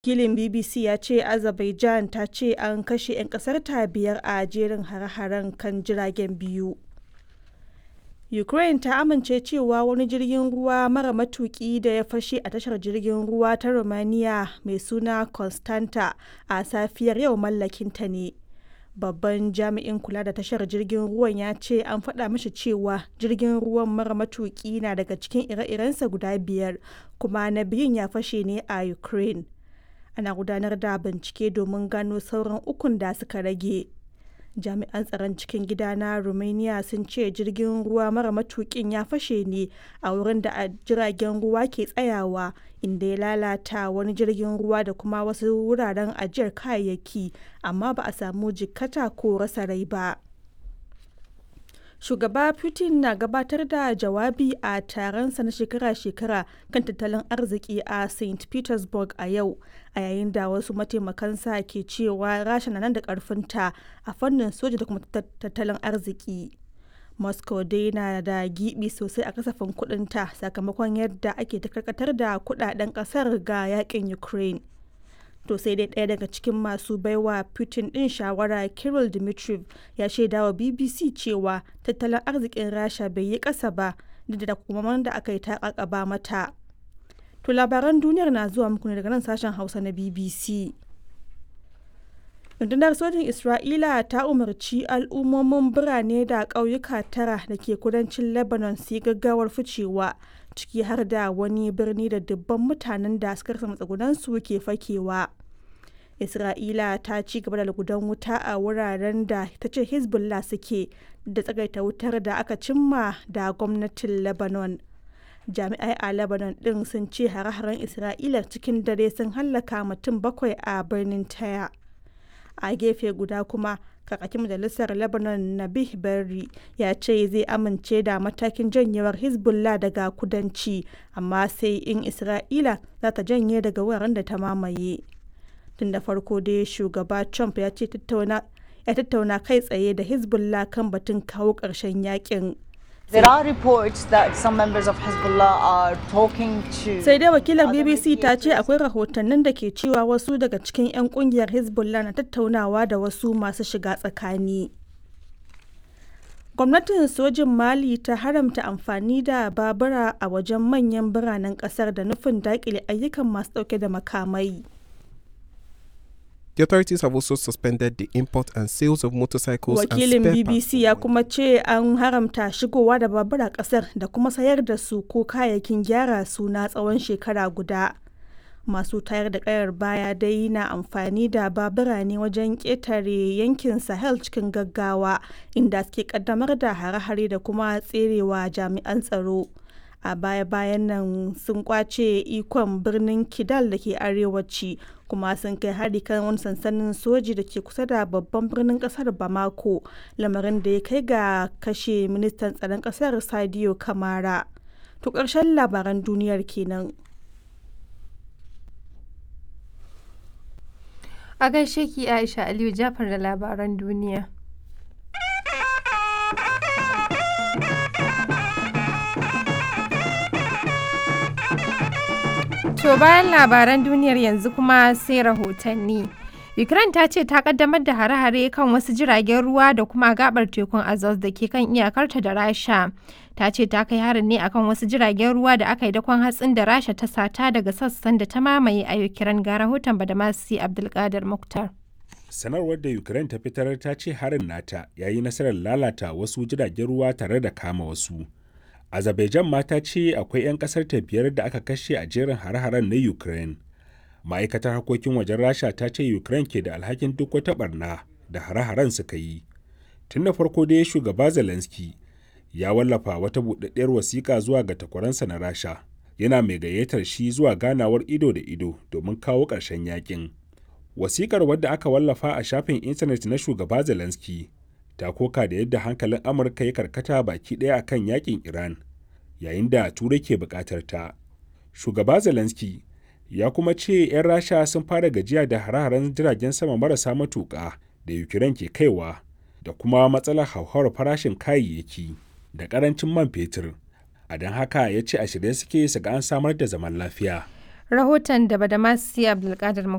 Wakilin BBC ya ce Azerbaijan ta ce an kashe 'yan ƙasarta biyar a jerin hare-haren kan jiragen biyu. Ukraine ta amince cewa wani jirgin ruwa mara matuki da ya fashe a tashar jirgin ruwa ta Romania mai suna Constanta a safiyar yau mallakinta ne. Babban jami'in kula da tashar jirgin ruwan ya ce an faɗa mashi cewa jirgin ruwan mara matuki na daga cikin ire-irensa guda biyar kuma na biyun ya fashe ne a Ukraine. Ana gudanar da bincike domin gano sauran ukun da suka rage. jami'an tsaron cikin gida na romania sun ce jirgin ruwa mara matukin ya fashe ne a wurin da jiragen ruwa ke tsayawa inda ya lalata wani jirgin ruwa da kuma wasu wuraren ajiyar kayayyaki amma ba a samu jikkata ko rasa rai ba shugaba putin na gabatar da jawabi a taronsa na shekara-shekara kan tattalin arziki a st petersburg a yau a yayin da wasu mataimakansa ke cewa rasha na nan da karfinta a fannin soja da kuma tattalin arziki moscow dai na da gibi sosai a kasafin kudinta sakamakon yadda ake ta karkatar da kudaden kasar ga yakin ukraine to sai dai ɗaya daga cikin masu baiwa putin ɗin shawara kirill dmitriev ya shaida wa bbc cewa tattalin arzikin rasha bai yi ƙasa ba duk da kuma da aka yi ta ba mata to labaran duniyar na zuwa muku ne daga nan sashen hausa na bbc rundunar sojin isra'ila ta umarci al'ummomin birane da ƙauyuka tara da ke kudancin lebanon su yi gaggawar ficewa ciki har da wani birni da dubban mutanen da suka rasa matsugunansu ke fakewa isra'ila ta ci gaba da lugudan wuta a wuraren da ta ce hezbollah suke da tsagaita wutar da aka cimma da gwamnatin lebanon jami'ai a lebanon din sun ce hare-haren isra'ila cikin dare sun hallaka mutum bakwai a birnin taya a gefe guda kuma kakakin majalisar lebanon nabih berri ya ce zai amince da matakin janyewar hezbollah daga kudanci amma sai in isra'ila za ta janye daga wuraren da ta mamaye tun da farko dai shugaba trump ya ce ya tattauna kai tsaye da hezbollah kan batun kawo ƙarshen yakin There are reports that some members of Hezbollah are talking to sai dai wakilar bbc ta ce akwai rahotannin da ke cewa wasu daga cikin 'yan kungiyar hezbollah na tattaunawa da wasu masu shiga tsakani gwamnatin sojin mali ta haramta amfani da babura a wajen manyan biranen kasar da nufin dakile ayyukan masu dauke da makamai The authorities have also suspended the import and sales of motorcycles Wakilin and spare BBC ya kuma ce an haramta shigowa da babura kasar da kuma sayar da su ko kayayyakin gyara su na tsawon shekara guda. Masu tayar da kayar baya dai na amfani da babura ne wajen ƙetare yankin Sahel cikin gaggawa inda suke kaddamar da hare-hare da kuma tserewa jami'an tsaro. a baya-bayan nan sun kwace ikon birnin kidal da ke arewaci kuma sun kai hari kan wani sansanin soji da ke kusa da babban birnin kasar bamako lamarin da ya kai ga kashe ministan tsaron kasar sadio kamara to ƙarshen labaran duniyar kenan a gaishe ki aisha aliyu jafar da labaran duniya To bayan labaran duniyar yanzu kuma sai rahotanni. Ukraine ta ce ta kaddamar da hare-hare kan wasu jiragen ruwa da kuma gabar tekun Azov da ke kan iyakarta da Rasha. Ta ce ta kai harin ne akan wasu jiragen ruwa da aka yi dakon hatsin da Rasha ta sata daga sassan da ta mamaye a Ukraine ga rahoton Badamasi Abdulkadir Muktar. Sanarwar da Ukraine ta fitar ta ce harin nata ya yi nasarar lalata wasu jiragen ruwa tare da kama wasu. Azerbaijan ma ta ce akwai 'yan kasar ta biyar da aka kashe a jerin hare-haren na Ukraine. Ma'aikatar harkokin wajen Rasha ta ce Ukraine ke da alhakin duk wata barna da hare-haren suka yi. Tun da farko dai shugaba Zelensky ya wallafa wata buɗaɗɗiyar wasiƙa zuwa ga takwaransa na Rasha. Yana mai gayyatar shi zuwa ganawar ido da ido domin kawo ƙarshen yakin. Wasiƙar wadda aka wallafa a shafin intanet na shugaba Zelensky ta koka da yadda hankalin amurka ya karkata baki ɗaya akan yakin iran yayin da turai ke buƙatar ta shugaba zelensky ya kuma ce 'yan rasha sun fara gajiya da hare-haren jiragen sama marasa matuƙa da ukraine ke kaiwa da kuma matsalar hauhawar farashin kayayyaki da ƙarancin man fetur a don haka ya ce a shirye suke su ga an samar da zaman lafiya Rahoton da Badamasi Abdulkadir